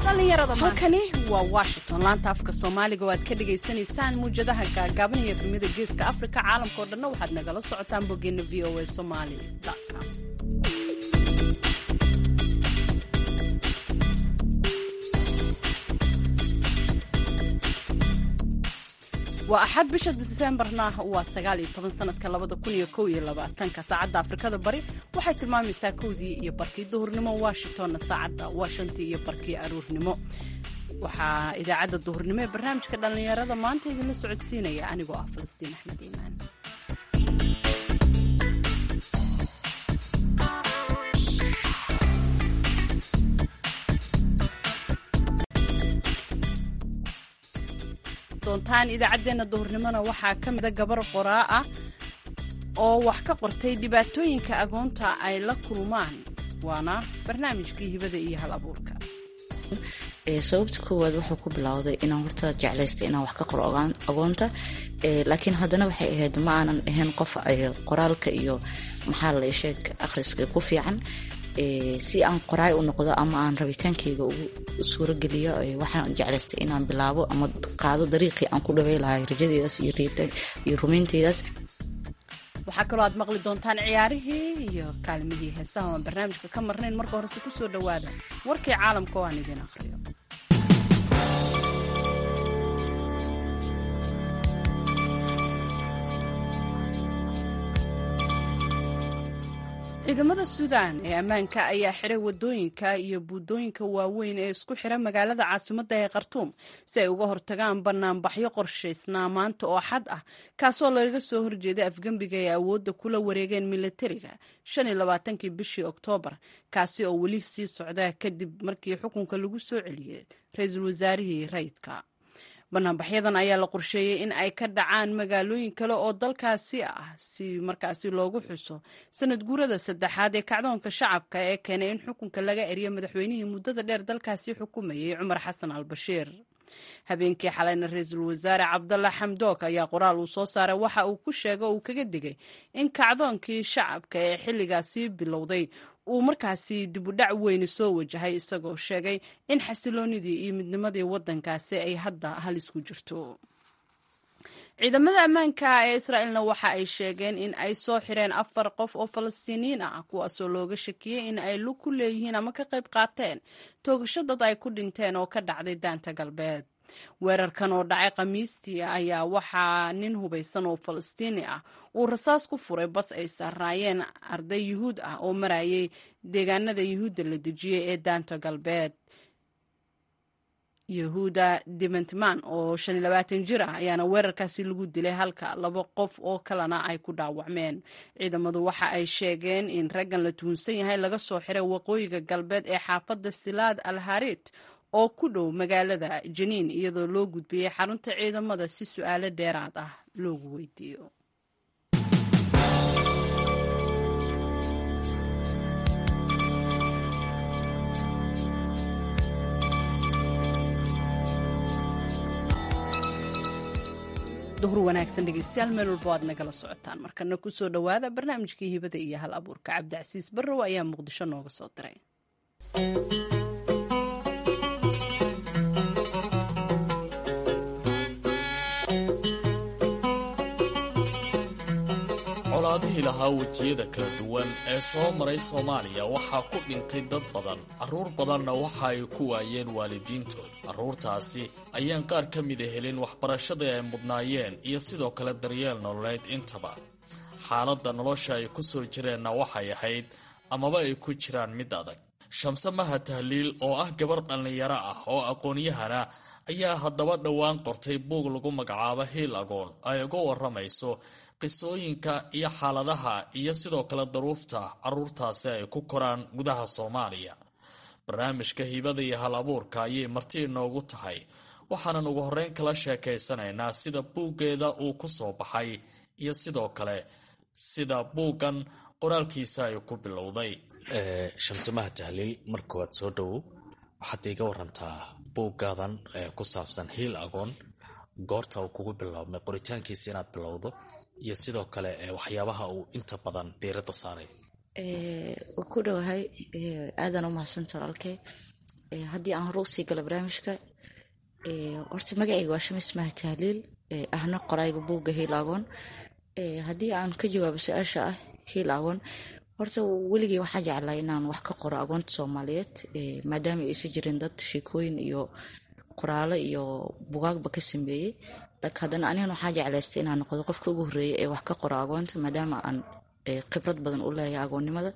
halkani waa washington laanta afka soomaaliga oo aad ka dhagaysanaysaan muwjadaha gaagaaban iyo efemyada geeska afrika caalamka oo dhanna waxaad nagala socotaan boggeena v o a somali com waa axad bisha disembarna waa sagaal iyo toban sanadka labada kun iyo kow iyo labaatanka saacadda afrikada bari waxay tilmaamaysaa kowdii iyo barkii duhurnimo washingtonna saacadda waa shantii iyo barkii aruurnimo waxaa idaacadda duhurnimo ee barnaamijka dhallinyarada maanta idinla socodsiinaya anigoo ah falastiin axmed iimaan doontaan idaacaddeenna duhurnimona waxaa ka mida gabar qoraa ah oo wax ka qortay dhibaatooyinka agoonta ay la kulmaan waana barnaamijkii hibada iyo hal abuurka sababta koowaad wuxuu ku bilowday inaan horta jeclaystay inaan wax ka qoro agoonta laakiin haddana waxay ahayd ma aanan ahayn qof qoraalka iyo maxaa la sheeg akhriska ku fiican si aan qoraay u noqdo ama aan rabitaankeyga ugu suurogeliyo waxaan jeclaystay inaan bilaabo ama qaado dariiqii aan ku dhawey lahay rajadeedaas iyo rumaynteydaas waxaa kaloo aad maqli doontaan ciyaarihii iyo kaalmihii heesaha aan barnaamijka ka marnayn marka horese ku soo dhowaada warkii caalamka oo aan idiin akhriyo ciidamada suudaan ee ammaanka ayaa xiray wadooyinka iyo buudooyinka waaweyn ee isku xira magaalada caasimadda ee khartuum si ay uga hortagaan banaanbaxyo qorshaysnaa maanta oo xad ah kaasoo lagaga soo horjeeday afgembiga ay awoodda kula wareegeen militariga shan iyo labaatankii bishii oktoobar kaasi oo weli sii socda kadib markii xukunka lagu soo celiyey ra-iisul wasaarihii rayidka banaanbaxyadan ayaa la qorsheeyey in ay ka dhacaan magaalooyin kale oo dalkaasi ah si markaasi loogu xuso sanad guurada saddexaad ee kacdoonka shacabka ee keenay in xukunka laga eriyo madaxweynihii muddada dheer dalkaasi xukumayay cumar xasan al bashiir habeenkii xalayna ra-iisul wasaare cabdalla xamdook ayaa qoraal uu soo saaray waxa uu ku sheega uu kaga digay in kacdoonkii shacabka ee xilligaasi bilowday uu markaasi dibudhac weyni soo wajahay isagoo sheegay in xasiloonidii iyo midnimadii waddankaasi ay hadda halis ku jirto ciidamada ammaanka ee israa'iilna waxa ay sheegeen in ay soo xireen afar qof oo falastiiniyiin ah kuwaasoo looga shakiyey in ay lug ku leeyihiin ama ka qayb qaateen toogasho dad ay ku dhinteen oo ka dhacday daanta galbeed weerarkan oo dhacay khamiistii ayaa waxaa nin hubaysan oo falastiini ah uu rasaas ku furay bas ay saaraayeen arday yuhuud ah oo marayay deegaanada yuhuudda la dejiyey ee daanta galbeed yahuuda dimantman oo shan iyo labaatan jir ah ayaana weerarkaasi lagu dilay halka laba qof oo kalena ay ku dhaawacmeen ciidamadu waxa ay sheegeen in raggan la tuhunsan yahay laga soo xiray waqooyiga galbeed ee xaafadda silaad al harit oo ku dhow magaalada janiin iyadoo loo gudbiyey xarunta ciidamada si su-aalo dheeraad ah loogu weydiiyo duhur wanaagsan dhegeystayaal meel walbo aad nagala socotaan markana ku soo dhowaada barnaamijkii hibada iyo hal abuurka cabdicasiis barrow ayaa muqdisho nooga soo diray colaadihii lahaa wejiyada kala duwan ee soo maray soomaaliya waxaa ku dhintay dad badan carruur badanna waxa ay ku waayeen waalidiintood carruurtaasi ayaan qaar ka mida helin waxbarashadii ay mudnaayeen iyo sidoo kale daryeel nololeed intaba xaaladda nolosha ay ku soo jireenna waxay ahayd amaba ay ku jiraan mid adag shamse maha tahliil oo ah gabar dhallinyaro ah oo aqoon-yahana ayaa haddaba dhowaan qortay buug lagu magacaabo hiil agoon ay uga waramayso qisooyinka iyo xaaladaha iyo sidoo kale daruufta carruurtaasi ay ku koraan gudaha soomaaliya barnaamijka hibada iyo hal abuurka ayay marti inoogu tahay waxaanan ugu horreyn kala sheekaysanaynaa sida buuggeeda uu ku soo baxay iyo sidoo kale sida buuggan qoraalkiisa ay ku bilowday shamsamaha tahliil mar koowaad soo dhowow waxaad iiga warantaa buuggaadan ku saabsan hiil agoon goorta uu kugu biloabmay qoritaankiisa inaad bilowdo iyo sidoo kale waxyaabaha uu inta badan diiradda saaray ku dhowahay aadan u mahadsanta walaalkay haddii aan hore usii galo barnaamijka horta magacayga waa shamis maha tahliil ahna qorayga buugga hiil agoon haddii aan ka jawaabo su-aasha ah hiil agoon horta weligey waxaa jeclaa inaan wax ka qoro agoonta soomaaliyeed maadaama aysan jirin dad sheekooyin iyo qoraalo iyo bugaagba ka sameeyey laakiin haddana anigan waxaa jeclaystay inaan noqdo qofka ugu horreeya ee wax ka qoro agoonta maadaama aan khibrad badan u leeyahay agoonnimada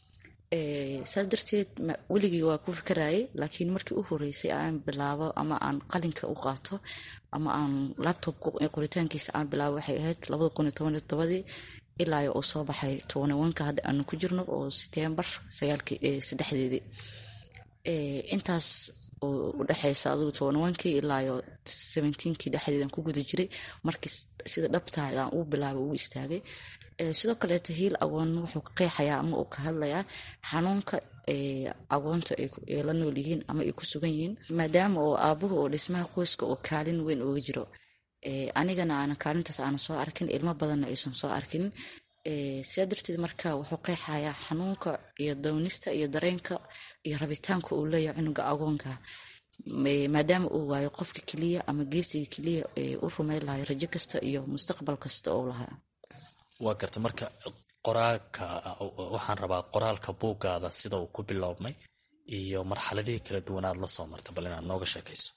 saas darteed weligii waa ku fikirayay laakiin markii u horeysay aan bilaabo ama aan qalinka u qaato ama aan labtobka qoritaankiisa aan bilaabo waxay ahayd labada kun iyo toban iyo todobadii ilaa uu soo baxay tobanwanka hadda aanu ku jirno oo setembar sagaalkii saddexdeedii intaas oo udhexeysa adigu tobanwankii ilaayo seventeenkii dhexdeedan ku guda jiray markii sida dhabtaada aan uu bilaabay uu istaagay sidoo kaleeto hiil agoon wuxuu ka qeexayaa ama uu ka hadlayaa xanuunka agoonta ay la nool yihiin ama ay ku sugan yihiin maadaama oo aabuhu oo dhismaha qoyska oo kaalin weyn uga jiro anigana aanan kaalintaas aanan soo arkin ilmo badanna aysan soo arkin sidaa darteed marka wuxuu qeexayaa xanuunka iyo downista iyo dareenka iyo rabitaanka uu leeyahay cunuga agoonka maadaama uu waayo qofka keliya ama geesiga keliya u rumeyn lahay rajo kasta iyo mustaqbal kasta oo lahaa waa garta marka qoraalka waxaan rabaa qoraalka buuggaada sida uu ku biloobmay iyo marxaladihii kala duwanaad la soo marta bal inaad nooga sheekayso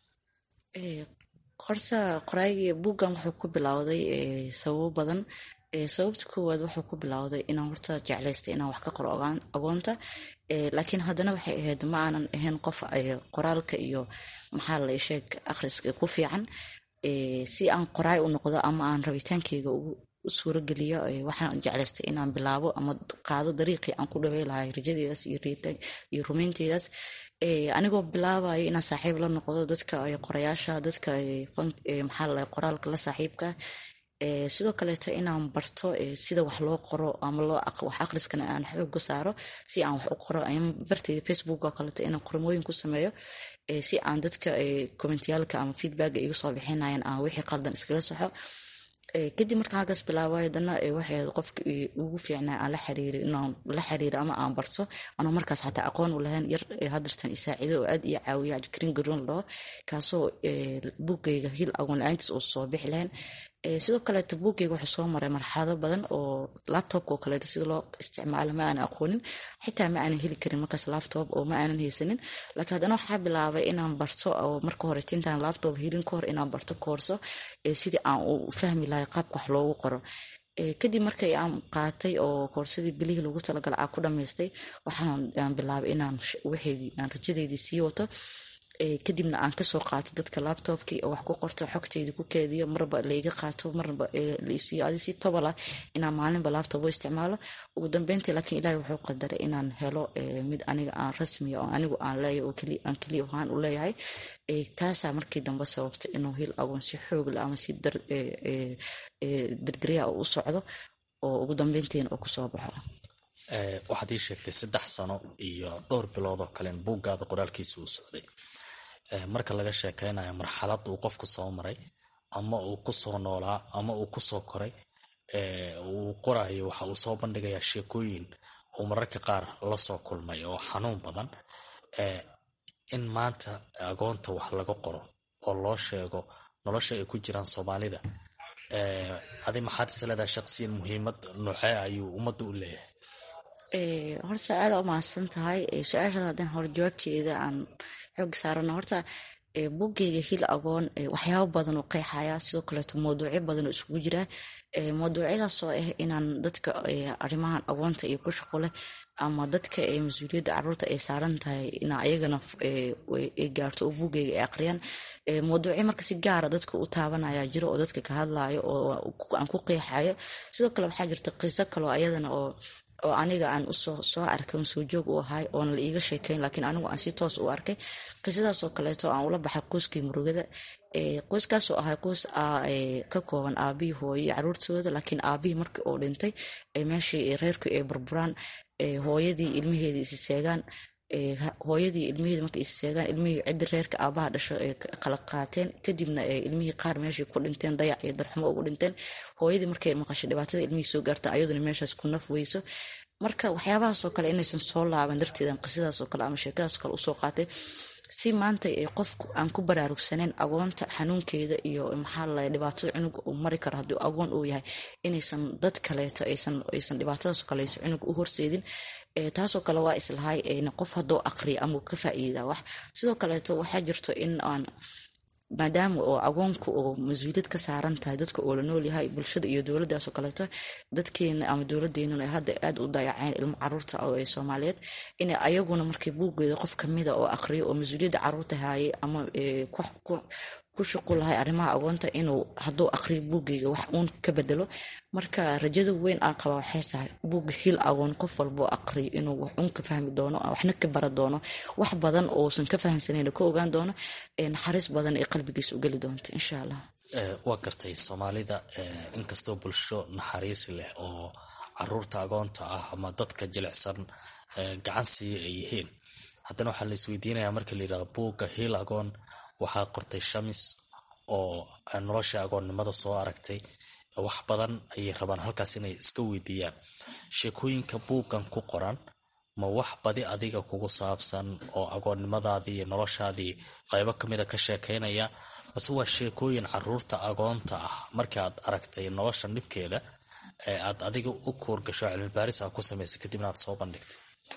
horta qoraaygi buuggan wuxuu ku bilowday sababo badan sababta koowaad wuxuu ku bilowday inaan horta jeclaystay inaan wax ka qoro agoonta laakiin haddana waxay ahayd ma aanan ahayn qof qoraalka iyo maxaa la sheeg akhriska ku fiican si aan qoraay u noqdo ama aan rabitaankeyga ugu suurogeliyo waxaan jeclaystay inaan bilaabo ama qaado dariiqii aan ku dhawey lahay rajadeedaas iyo rumeynteedaas anigoo bilaabayo inaan saaxiib la noqdo dadka qorayaasha dadka maxaa qoraalka la saaxiibka sidoo kaleeto inaan barto sida wax loo qoro ama wax akhriskana aan xooga saaro si aan wax u qoro barteyda facebook oo kaleeto inaan qormooyin ku sameeyo si aan dadka commentiyaalka ama feedbacka iga soo bixinayan aan wixii qaldan iskaga saxo kadib markaan halkaas bilaabay haddana waxay qofka ugu fiicnaa aan la xiriiri inaan la xiriiro ama aan barto anoo markaas xataa aqoon u lahayn yar hadartan isaacido oo aad iyo caawiya cabdikariin garoon laho kaasoo buugayga hil agoon la-aantiis oo soo bixi lahayn sidoo kaleeto buugayga wuxuu soo maray marxalado badan oo laptopka oo kaleeto sida loo isticmaalo ma aanan aqoonin xitaa ma aanan heli karin markaas laptop oo ma aanan haysanin laakiin haddana waxaa bilaabay inaan barto oo marka hore tintaan laptop helin ka hor inaan barto koorso sidii aan u fahmi lahay qaabka wax loogu qoro kadib markay aan qaatay oo koorsadii bilihii lagu talagala aan ku dhamaystay waxaan bilaabay inaan wixii aan rajadeydii sii wato kadibna aan kasoo qaato dadka laptopkii oo wax ku qorto xogteyda ku keediyo marba laiga qaato marba laisiiyo adi si tobalah inaan maalinba laptop u isticmaalo ugu dambeyntii laakiin ilaahi wuxuu qadaray inaan helo mid aniga aan rasmiya oo anigu aan leeyahay oo aan keliya ahaan u leeyahay taasaa markii dambe sababta inuu hil agoon si xoogle ama si dardarya u socdo oo ugu dambeyntiina uu kusoo baxo waxaad ii sheegtay saddex sano iyo dhowr bilood oo kalen buuggaada qoraalkiisa uu socday marka laga sheekeynayo marxalad uu qofku soo maray ama uu kusoo noolaa ama uu kusoo koray uu qorayo waxa uu soo bandhigayaa sheekooyin uu mararka qaar lasoo kulmay oo xanuun badan in maanta agoonta wax laga qoro oo loo sheego nolosha ay ku jiraan soomaalida adi maxaad isleedahay shaqsiyan muhiimad noocee ayuu ummadda u leeyahay horta aada u mahadsan tahay su-aashaas haddaan hore jawaabteeda aan xoog saarano horta buggeyga hil agoon waxyaabo badan oo qeexaya sidoo kaleeto mawduucyo badan oo isugu jira mawduucyadaasoo ah inaan dadka arrimahan agoonta iyo ku shaqo leh ama dadka mas-uuliyadda caruurta ay saaran tahay in ayagana ay gaarto oo buggeyga ay aqriyaan mawduucyo marka si gaara dadka u taabanaya jiro oo dadka ka hadlayo oo aan ku qeexayo sidoo kale waxaa jirta qiso kaloo ayadana oo oo aniga aan usoo soo arkay un soo joog u ahay oona la iiga sheekeyn laakiin anigu aan si toos u arkay qisadaasoo kaleeto aan ula baxay qoyskii murugada qoyskaasoo ahay qoys ka kooban aabihii hooye iyo caruurtooda laakiin aabihii markii uu dhintay meeshii reerkii ay burburaan hooyadii ilmaheedii isi seegaan hooyadii ilmihii markay is seegaan ilmihii ciddi reerka aabaha dhasho ay kala qaateen kadibna ilmihii qaar meeshii ku dhinteen dayac iyo darxumo ugu dhinteen hooyadii markay maqashay dhibaatada ilmihii soo gaarta ayaduna meeshaas ku naf weyso marka waxyaabahaasoo kale inaysan soo laaban darteedan qisadaasoo kale ama sheekadaasoo kale usoo qaatay si maanta qofku aan ku baraarugsaneyn agoonta xanuunkeeda iyo maxaa la dhibaatada cunuga uu mari karo haddii agoon uu yahay inaysan dad kaleeto aysan dhibaatadaas kaleyso cunuga u horseedin taasoo kale waa islahay qof hadduu aqriya ama uu ka faa'iida wax sidoo kaleeto waxaa jirto in aan maadaama oo agoonku oo mas-uuliyad ka saaran tahay dadka oo la nool yahay bulshada iyo dowladaasoo kaleeto dadkeena ama dowladeenuna hadda aada u dayaceen ilmo caruurta ee soomaaliyeed in ayaguna markii buuggeeda qof kamida oo aqriyo oo mas-uuliyadda caruurta haayay ama ku shuqul lahay arrimaha agoonta inuu hadduu aqriyo buuggeyga wax uun ka bedelo marka rajada weyn aan qaba waxay tahay buugga hil agoon qof walboo aqriyo inuu wax uun ka fahmi doono waxna ka bara doono wax badan ousan ka fahamsanayn ka ogaan doono naxariis badan ee qalbigiisa u geli doonto insha allah waa gartay soomaalida inkastoo bulsho naxariis leh oo caruurta agoonta ah ama dadka jilicsan gacan siiya ay yihiin haddana waxaa la isweydiinayaa marka la yidhahdo buugga hiil agoon waxaa qortay shamis oo nolosha agoonnimada soo aragtay wax badan ayay rabaan halkaas inay iska weydiiyaan sheekooyinka buuggan ku qoran ma wax badi adiga kugu saabsan oo agoonnimadaadii iyo noloshaadii qaybo kamida ka sheekaynaya mase waa sheekooyin caruurta agoonta ah markaaad aragtay nolosha dhibkeeda ee aad adiga u kuurgasho cilmibaaris a ku samaysay kadibna aad soo bandhigtay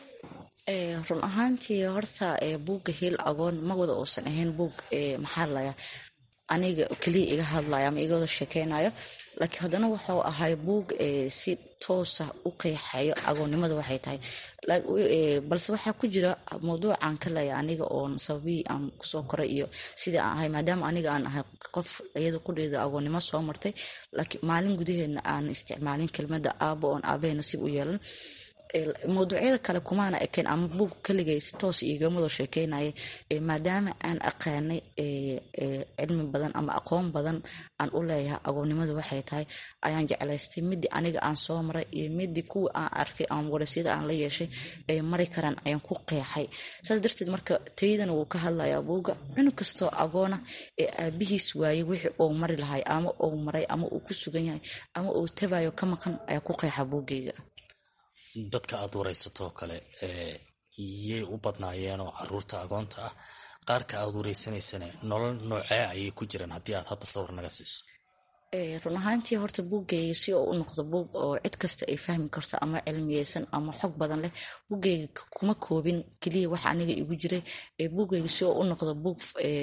run ahaantii horta buugga hiil agoon ma wada uusan ahayn buug maxaa laya aniga keliya iga hadlaya ama iga wada sheekeynayo laakiin haddana wuxuu ahay buug si toosa u qeexayo agoonnimada waxay tahay balse waxaa ku jira mawduucan ka leeya aniga oon sababihii aan kusoo koray iyo sidii aan ahay maadaama aniga aan ahay qof iyada qudheeda agoonnimo soo martay laakiin maalin gudaheedna aan isticmaalin kelmada aabo oon aabahay nasiib u yeelan mawduucyada kale kumaana ekeen ama buug kaligay si toos iigamado sheekeynaya maadaama aan aqaanay cilmi badan ama aqoon badan aan u leeyahay agoonnimadu waxay tahay ayaan jeclaystay midii aniga aan soo maray iyo midii kuwa aan arkay ama warasyada aan la yeeshay ay mari karaan ayaan ku qeexay saas darteed marka taydana wuu ka hadlayaa buuga cunug kastoo agoona ee aabihiis waayey wixii uu mari lahay ama uu maray ama uu ku sugan yahay ama uu tabayo ka maqan ayaa ku qeexa buugeyga dadka aad waraysatoo kale yay u badnaayeen oo caruurta agoonta ah qaarka aad waraysanaysana nolol noocee ayay ku jiraan haddii aad hadda sawir naga siiso run ahaantii horta buuggeyga si oo u noqdo buug oo cid kasta ay fahmi karto ama cilmiyeysan ama xog badan leh buuggeyga kuma koobin keliya waxa aniga igu jiray buuggeyga si oo u noqdo buug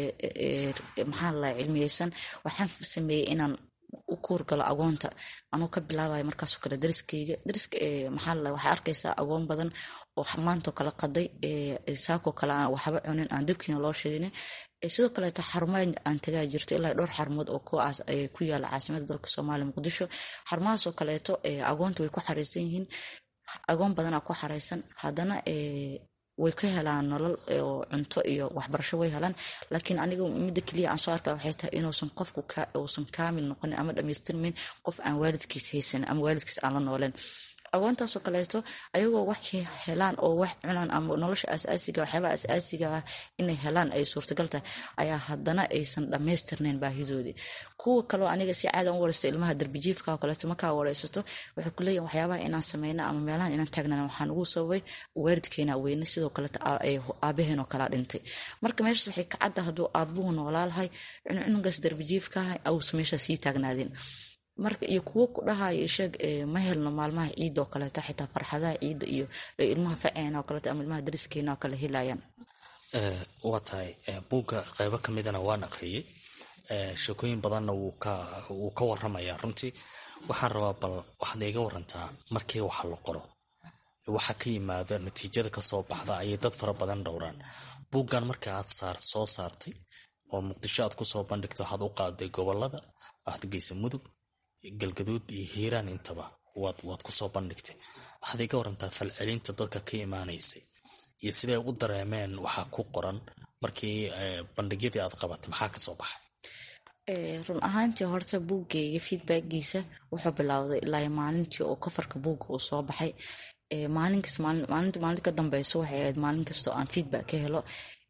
maxaa la cilmiyeysan waxaan sameeyey inaan u kuurgalo agoonta anuu ka bilaabayo markaasoo kale dariskeyga dariska maxaa la waxaa arkaysaa agoon badan oo maantoo kale qaday saakoo kale aan waxba cunin aan dabkiina loo shidinin sidoo kaleeto xarumaa aan tagaa jirto ilaa dhowr xarumood oo kuwaas ku yaala caasimada dalka soomaaliya muqdisho xarumahaasoo kaleeto agoonta way ku xareysan yihiin agoon badanaa ku xareysan haddana way ka helaan nolol oo cunto iyo waxbarasho way helaan laakiin aniga midda keliya aan soo arka waxay tahay inuusan qofku uusan kaamil noqonin ama dhamaystirmin qof aan waalidkiis haysanin ama waalidkiis aan la nooleen agoontaasoo kaleeto ayagoo wax helaan oo wax cunaan ama nolosha asaasiga waxyaabaha asaasiga ah inay helaan ay suurtagal tahay ayaa haddana aysan dhammaystirnayn baahidoodii kuwa kaleo aniga si caada u wareysta ilmaha darbijiifka oo kaleeto markaa wareysato waxay ku leeyihin waxyaabaha inaan sameyno ama meelahan inaan taagnan waxaan ugu sababay waalidkeena weyne sidoo kaleeto aabaheen oo kalaa dhintay marka meeshaas waxay ka cadda hadduu aabuhu noolaalahay cunugaas darbijiifka ah ausa meeshaas sii taagnaadin marka iyo kuwo ku dhahayo sheeg ma helno maalmaha ciida oo kaleeto xitaa farxadaha ciidda iyo ilmaha faceena oo kaleeto ama ilmaha dariskeena oo kale helayaan waa tahay buugga qaybo ka midana waan aqriyey sheekooyin badanna wuu ka waramaya runtii waxaan rabaa bal waxaad iga warantaa markii waxa la qoro waxa ka yimaada natiijada kasoo baxda ayay dad fara badan dhowraan buuggan marka aad soo saartay oo muqdisho aad kusoo bandhigto waxaad u qaaday gobolada waxaad geysa mudug galgaduud iyo hiiraan intaba waad kusoo bandhigtay waxaad iga warantaa falcelinta dadka ka imaanaysay iyo siday u dareemeen waxaa ku qoran markii bandhigyadii aad qabatay maxaa kasoo baxay run ahaantii horta buuggeyga feedbackgiisa wuxuu bilowday ilaa maalintii oo kafarka buugga uu soo baxay maalinkas maalinta maalinta ka dambeyso waxay ahayd maalin kastoo aan feedback ka helo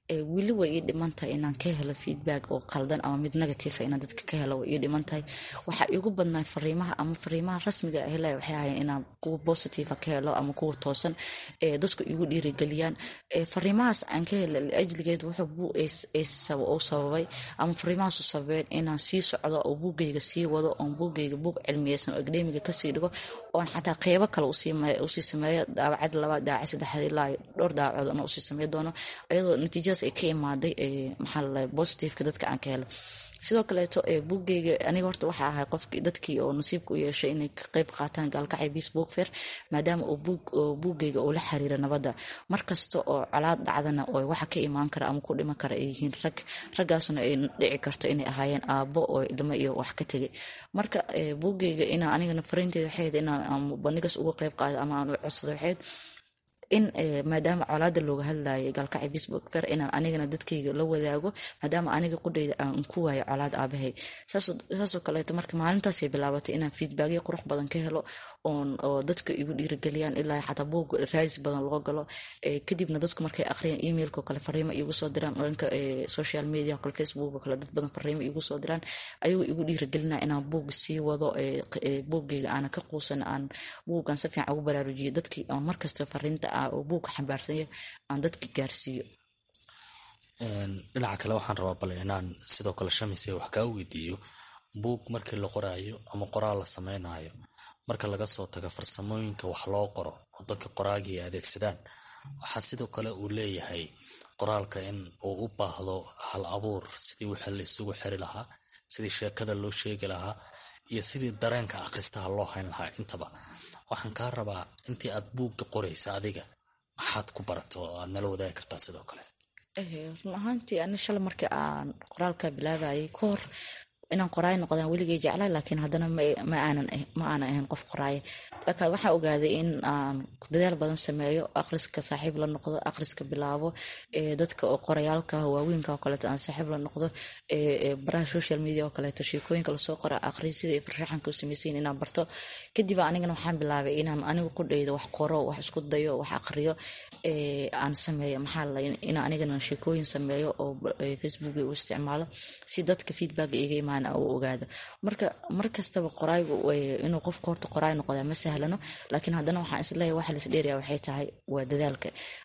weli way ii dhiman tahay inaan ka helo feedback oo qaldan ama mid negative inaan dadka ka helo way ii dhiman tahay waxaa iigu badnaa fariimaha ama fariimaha rasmiga ah helaya waxay ahayn inaan kuwa positive ka helo ama kuwa toosan ee dadku igu dhiirigeliyaan fariimahaas aan ka helo ajligeed wuxuu u sababay ama fariimahaasu sababeen inaan sii socdo oo buugayga sii wado oon buugayga buug cilmiyeysan oo akademiga kasii dhigo oon xataa qeybo kale usii sameeyo daawacad labaad daawacad saddexaad ilaa dhowr daawacood ana usii samey doono iyadoo natiijadaas ay ka imaaday maxaa lalahay positiveka dadka aan ka helay sidoo kaleeto buugeyga aniga horta waxaa ahay qofki dadkii oo nasiibka u yeeshay inay ka qeyb qaataan gaalkacay biis book fair maadaama uu buugeyga uu la xiriira nabadda markasta oo colaad dhacdana oo waxa ka imaan kara ama ku dhiman kara ay yihiin rag raggaasna ay dhici karto inay ahaayeen aabbo oo ilmo iyo wax ka tegay marka buugeyga inaa anigana fariinteeda waxayd inaan bandhigas uga qeyb qaado ama aan u codsado waxayd in maadaama colaada looga hadlayo gaalkacay bisbook fer inaan anigana dadkayga la wadaago maadaama aniga qudhayda aan ku waayo colaad aabahay saasoo kaleeto marka maalintaasay bilaabatay inaan feedbackyo qurux badan ka helo oo dadka igu dhiirigeliyaan ilaa xataa buug raadis badan loo galo kadibna dadku markay aqriyaan emailko kale fariimo igu soo diraan dhanka social media kale facebook kale dad badan fariimo igu soo diraan ayagoo igu dhiirigelinaya inaan buug sii wado buugeyga aana ka quusan aan buugan si fiican ugu baraarujiyo dadkii aan markasta fariinta oo buugka xambaarsanya aan dadka gaarsiiyo dhinaca kale waxaan rabaa bale inaan sidoo kale shamise wax kaa weydiiyo buug markii la qoraayo ama qoraal la sameynayo marka laga soo tago farsamooyinka wax loo qoro oo dadka qoraagii ay adeegsadaan waxaa sidoo kale uu leeyahay qoraalka in uu u baahdo hal abuur sidii wixii la isugu xiri lahaa sidii sheekada loo sheegi lahaa iyo sidii dareenka akhristaha loo hayn lahaa intaba waxaan kaa rabaa intii aad buugga qoraysa adiga maxaad ku barato oo aad nala wadaagi kartaa sidoo kale run ahaantii ani shala markii aan qoraalka bilaabayay ka hor inaan qoraay noqdaan weligay jeclay laakiin haddana ma aanan ahayn qof qoraaya laakiin waxaa ogaaday in aan dadaal badan sameeyo akhriska saaxiib la noqdo akhriska bilaabo dadka oo qorayaalka waaweynka oo kaleeto aan saaxiib la noqdo baraha social media oo kaleeto sheekooyinka lasoo qora akhriyo sida ay farshaxanka u samaysayin inaan barto kadib anigana waxaan bilaabay inaan anigu ku dhaydo wax qoro wax isku dayo wax akhriyo aan sameeyo maxaa la inaan anigana sheekooyin sameeyo oo facebook u isticmaalo si dadka feedback iga imaan u ogaado marka markastaba qoraygu inuu qofka horta qoraay noqdaa ma sahlano laakiin haddana waxaan isleeyahay waxa laisdheeraya waxay tahay waa dadaalka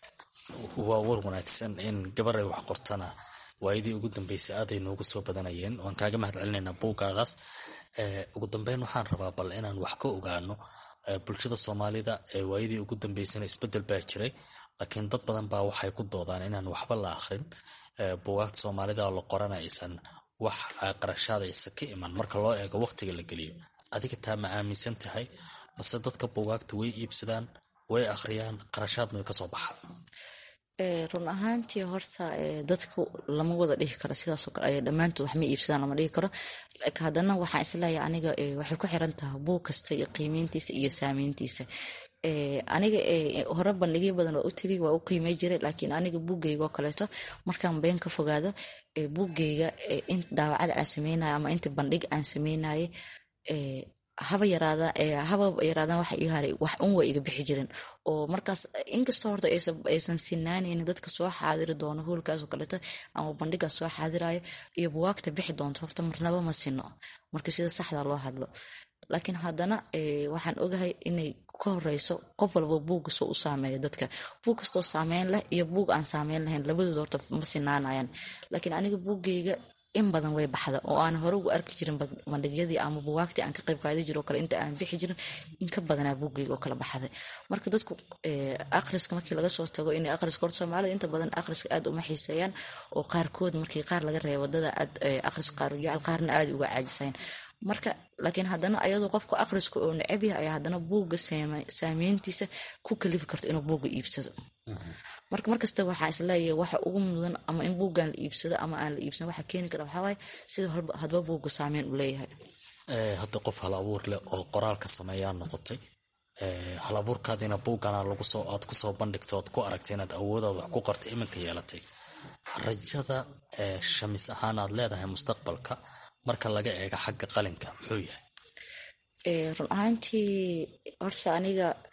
waa war wanaagsan in gabar ay wax qortana waayadii ugu dambeysay aaday noogu soo badanayeen waan kaaga mahad celinaynaa buuggaadaas ugu dambeyn waxaan rabaa bal inaan wax ka ogaano bulshada soomaalida waayadii ugu dambeysana isbedel baa jiray laakiin dad badan baa waxay ku doodaan inaan waxba la akhrin buugaagta soomaalida oo la qorana aysan wax qarashaada aysan ka iman marka loo eego waqtiga la geliyo adiga taa ma aaminsan tahay mase dadka buugaagta way iibsadaan way akhriyaan qarashaadna way kasoo baxaan run ahaantii horta dadku lama wada dhihi karo sidaasoo kale dhammaantood wax ma iibsadaan lama dhihi karo haddana waxaan isleeyahay aniga waxay ku xiran tahay buug kasta iyo qiimeyntiisa iyo saameyntiisa aniga hore bandhigyo badan waa u tegay waa u qiimey jiray laakiin aniga buuggeyga oo kaleeto markaan been ka fogaado buuggeyga daawacada aan sameynayo ama inta bandhig aan sameynaye haba yaraada haba yaraadaan waxa ii haray wax un waa iga bixi jiren oo markaas inkastoo horta aysan sinaanaynin dadka soo xaadiri doono hoolkaasoo kaleeto ama bandhigaas soo xaadirayo iyo buwaagta bixi doonto horta marnaba ma sino marka sida saxda loo hadlo laakiin haddana waxaan ogahay inay ka horeyso qof walba buugga soo u saameeyo dadka buug kastoo saameyn leh iyo buug aan saameyn lahayn labadooda horta ma sinaanayaan laakiin aniga buuggeyga in badan way baxda oo aan hore ugu arki jirin bandhigyadii ama buwaagtii aan ka qayb qaadi jiro kale inta aan bixi jirin in ka badanaa buuggeyga oo kala baxday marka dadku akhriska markii laga soo tago inay akhriska horta soomaalida inta badan akhriska aad uma xiiseeyaan oo qaarkood markii qaar laga reebo wadada aad akhriska qaar u jecel qaarna aad uga caajisayaan marka laakiin haddana ayadoo qofka akhriska oo necab yahay ayaa haddana buugga saameyntiisa ku kalifi karto inuu buugga iibsado marka markasta waxaa isleeyahay waxa ugu mudan ama in buuggan la iibsado ama aan la iibsan waxa keeni kara waxawaaye sida hadba buugga saameyn u leeyahay hadda qof hal abuur leh oo qoraalka sameeyaa noqotay hal abuurkaadina buuggana lagusoo aad kusoo bandhigto oad ku aragtay inaad awoodaad wax ku qortay iminka yeelatay rajada shamis ahaan aad leedahay mustaqbalka marka laga eego xagga qalinka muxuu yahay run ahaantii horta aniga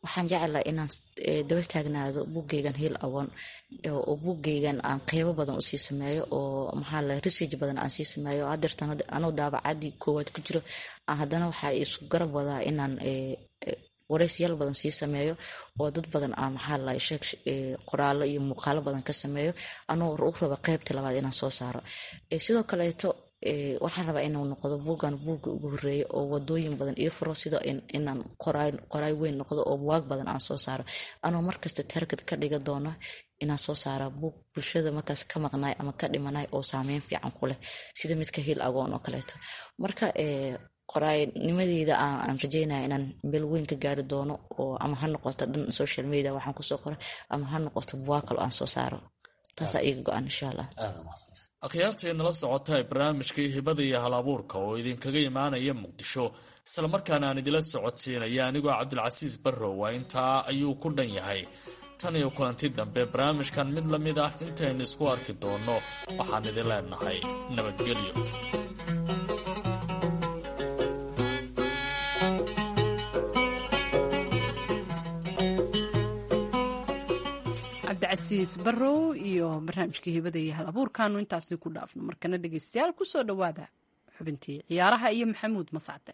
waxaan jeclaa inaan daba taagnaado buggeygan hiil awoon oo buggeygan aan qeybo badan usii sameeyo oo maxaa la research badan aan sii sameeyo hadeertan anuu daabacadii koowaad ku jiro haddana waxaa isku garab wadaa inaan wareysiyaal badan sii sameeyo oo dad badan a maxaa la sheeg qoraalo iyo muuqaalo badan ka sameeyo anuu u raba qeybta labaad inaan soo saaro sidoo kaleeto waxaan rabaa inuu noqdo buuggan buugga ugu horeeya oo wadooyin badan io furo sida inaan qoraay weyn noqdo oo buwaag badan aan soo saaro anuu markasta targad ka dhiga doono inaan soo saara buug bulshada markaas ka maqnaay ama ka dhimanay oo saameyn fiican ku leh sida midka hiil agoon oo kaleeto marka qoraaynimadeyda aan rajeynaya inaan meel weyn ka gaari doono oo ama ha noqoto dhan social media waxaan kusoo qoray ama ha noqoto buwaag kale aan soo saaro taasaa iiga go-an insha allah akhyaartii nala socota ee barnaamijkii hibada iyo hal abuurka oo idinkaga imaanaya muqdisho islamarkaana aan idila socodsiinaya anigoo cabdilcasiis barrow waa intaa ayuu ku dhan yahay tan iyo kulanti dambe barnaamijkan mid la mid ah intaynu isku arki doonno waxaan idin leenahay nabadgelyo cabdicasiis barrow iyo barnaamijkii hibada iyo hal abuurkaanu intaasi ku dhaafno markana dhegeystayaal kusoo dhowaada xubintii ciyaaraha iyo maxamuud mascade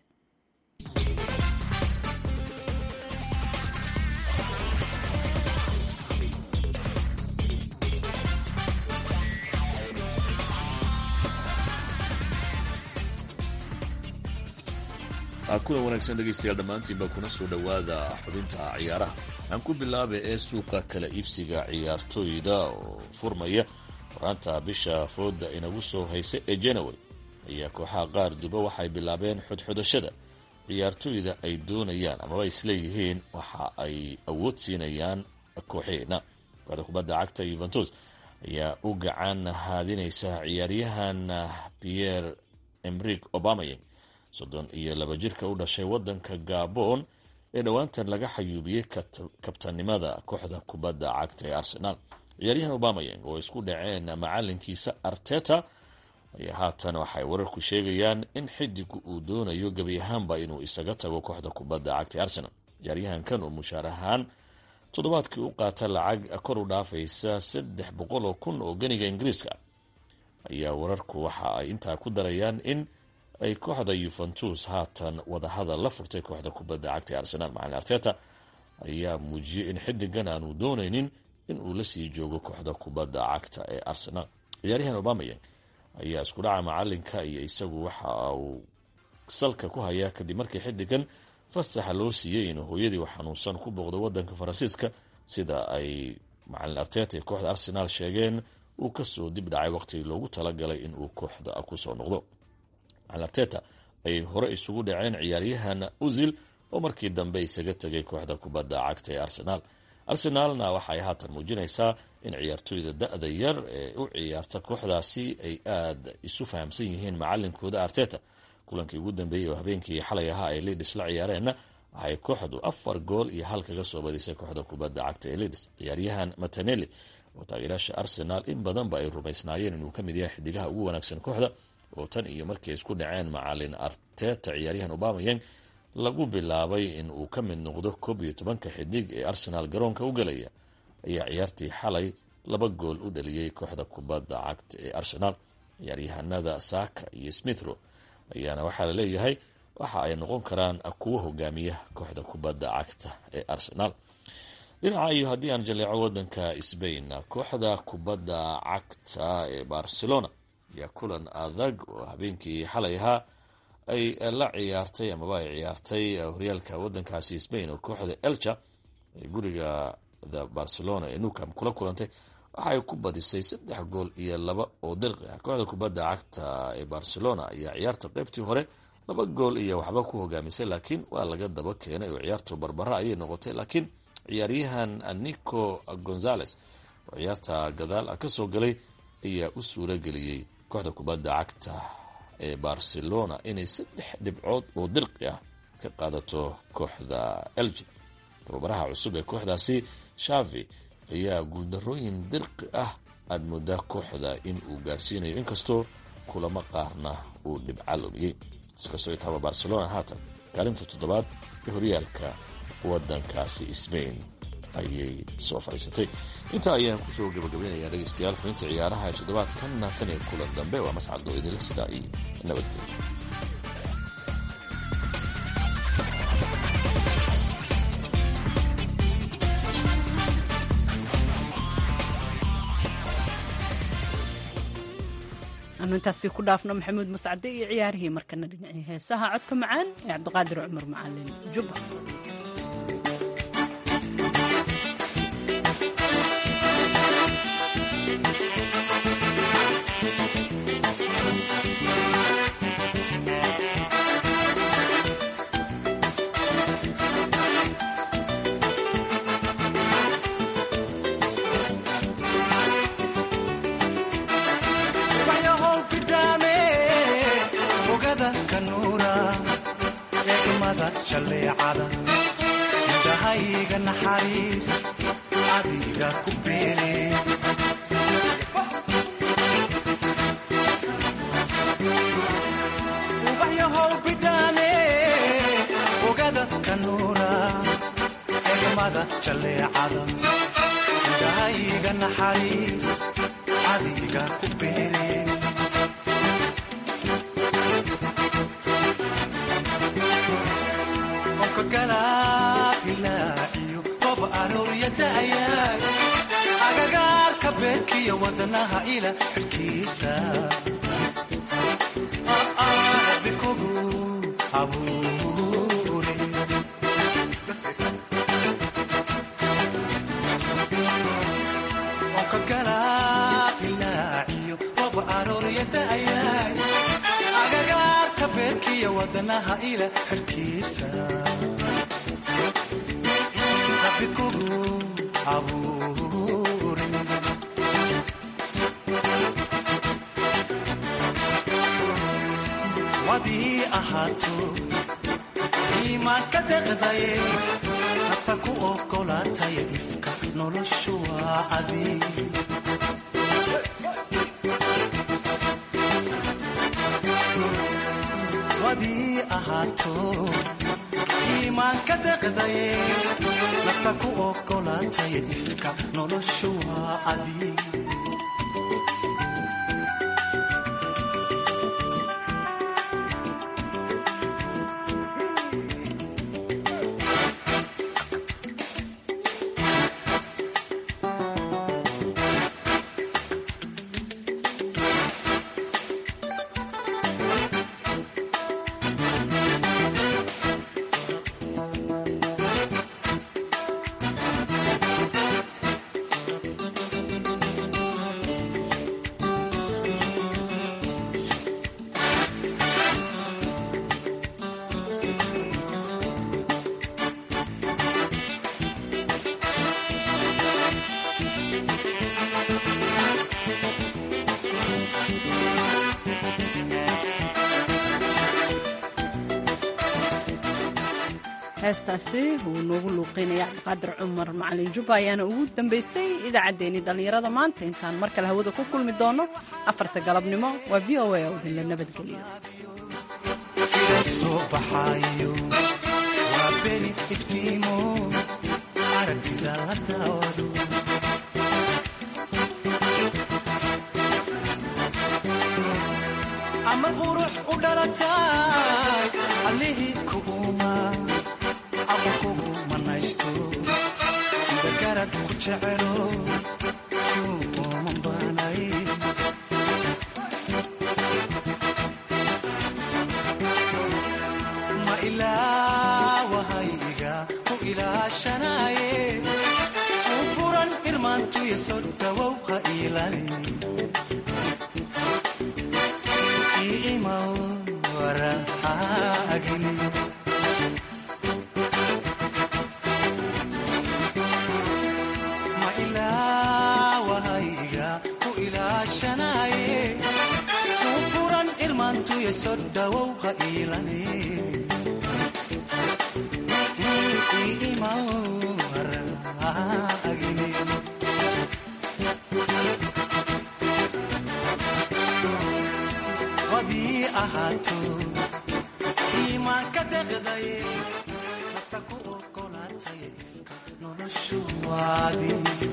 kulan wanaagsan dhegaystayaal dhammaantiinba kuna soo dhowaada xubinta ciyaaraha aan ku bilaaba ee suuqa kala iibsiga ciyaartooyda oo furmaya horaanta bisha fooda inagu soo haysa ee january ayaa kooxaha qaar duba waxay bilaabeen xodxodashada ciyaartooyda ay doonayaan amaba isleeyihiin waxa ay awood siinayaan kooxeena kooxda kubadda cagta yuventus ayaa u gacan haadinaysa ciyaaryahan pierre emrik obamayang soddon iyo laba jirka u dhashay waddanka gabon ee dhowaantan laga xayuubiyey kabtanimada kooxda kubadda cagta ee arsenaal ciyaaryahan obamayang oo isku dhaceen macalinkiisa arteta ayaa haatan waxay wararku sheegayaan in xidigu uu doonayo gebi ahaanba inuu isaga tago kooxda kubadda cagta ee arsenal ciyaaryahankan oo mushaar ahaan toddobaadkii u qaata lacag kor u dhaafaysa saddex boqol oo kun oo ganiga ingiriiska ayaa wararku waxa ay intaa ku darayaan in ay kooxda yuventus haatan wadahadal la furtay kooxda kubadda cagta ee arsenaal macalin arteta ayaa muujiyey in xidigan aanu doonaynin in uu la sii joogo kooxda kubadda cagta ee arsenaal ciyaaryahan obamayang ayaa isku dhaca macalinka iyo isagu waxa uu salka ku hayaa kadib markii xidigan fasaxa loo siiyey inuu hooyadii u xanuunsan ku booqdo wadanka faransiiska sida ay macalin arteta ee kooxda arsenaal sheegeen uu kasoo dib dhacay waqtigii loogu talagalay inuu kooxda kusoo noqdo macalin arteta ayay hore isugu dhaceen ciyaaryahan uzil oo markii dambe isaga tegay kooxda kubadda cagta ee arsenaal arsenaalna waxaay haatan muujinaysaa in ciyaartooyda da-da yar ee u ciyaarta kooxdaasi ay aada isu fahamsan yihiin macalinkooda arteta kulankii ugu dambeeyey oo habeenkii xalay ahaa ay lidis la ciyaareenna waxay kooxdu afar gool iyo hal kaga soo badisay kooxda kubadda cagta ee lidis ciyaaryahan mataneli oo taageeraasha arsenaal in badanba ay rumaysnaayeen inuu ka mid yahay xidigaha ugu wanaagsan kooxda oo tan iyo markii ay isku dhaceen macalin arteta ciyaaryahan obamayang lagu bilaabay in uu ka mid noqdo koob iyo tobanka xidig ee arsenaal garoonka u galaya ayaa ciyaartii xalay laba gool u dhaliyey kooxda kubadda cagta ee arsenaal ciyaaryahanada saka iyo smithro ayaana waxaa la leeyahay waxa ay noqon karaan kuwo hogaamiya kooxda kubadda cagta ee arsenaal dhinaca iyo haddii aan jaleeco wadanka sbain kooxda kubadda cagta ee barcelona ayaa kulan adag oo habeenkii xalay ahaa ay la ciyaartay amaba ay ciyaartay horyaalka wadankaasi sbain oo kooxda elcha ee guriga the barcelona ee newcam kula kulantay waxa ay ku badisay saddex gool iyo laba oo dirqi ah kooxda kubadda cagta ee barcelona ayaa ciyaarta qeybtii hore laba gool iyo waxba ku hogaamisay laakiin waa laga daba keenay oo ciyaartu barbara ayay noqotay laakiin ciyaaryahan nico gonzales oo ciyaarta gadaal ah kasoo galay ayaa u suura geliyey kooxda kubadda cagta ee barcelona inay saddex dhibcood oo dirqi ah ka qaadato kooxda elgi tababaraha cusub ee kooxdaasi shavi ayaa guuldarooyin dirqi ah aada moodaa kooxda in uu gaarsiinayo inkastoo kulamo qaarna uu dhibca lumiyey iskastoo itaaba barcelona haatan kaalinta toddobaad ee horyaalka wadankaasi sbain ayay soo fadhiisatay intaa ayaan kusoo gabagabeynayaa dhegaystayaal xubinta ciyaaraha ee toddobaadkan tan iyo kulan dambe waa mascadoo idinle sidaa iyo nabadgelyo anu intaasi ku dhaafno maxamuud mascade iyo ciyaarihii markana dhinacii heesaha codka macaan ee cabdiqaadir cumar macalin jubba indahayga naxariis adiga ku beele ubaxyahow bidhaane ogada kanuura egmada jalleecada indahayga naxariis adiga ku beele agagaarka beerkiyo wadanaha ila xilkiisa bikogu abuure onka galaailaaciyo rob arooryadayaay agagaarka beerkiyo wadanaha ila xilkiisa bikogu abuure wadii ahaato iimaanka deqdaye nafta ku ogolaataya ifka noloshu waa adi wadii ahaato iimaanka deqdaye nafta ku ogolaataya ifka noloshu waa adi heestaasi uu noogu luuqeynaya cabdiqaadir cumar macalin jubba ayaana ugu dambeysay idaacaddeenii dhallinyarada maanta intaan mar kale hawada ku kulmi doono afarta galabnimo waa v o a oo idinla nabadgeliyo soo baxayo waa beni iftiimo aragtida la daawado ama qurux u dhalatay allihii kuguma ama kugu manaysto dagarad ku jecelo kuuman baanay ma ilaawahayga ku ilaashanaye u furan irmaantuya soo dhawow ha iilani iimaw waraagini ma ilaawahayga ku ilaashanaye u furan irmaantuya soo dhawow ha iilani iimaw waraagini wadii ahaato iimaanka deqdaye nafta ku ogola qaadin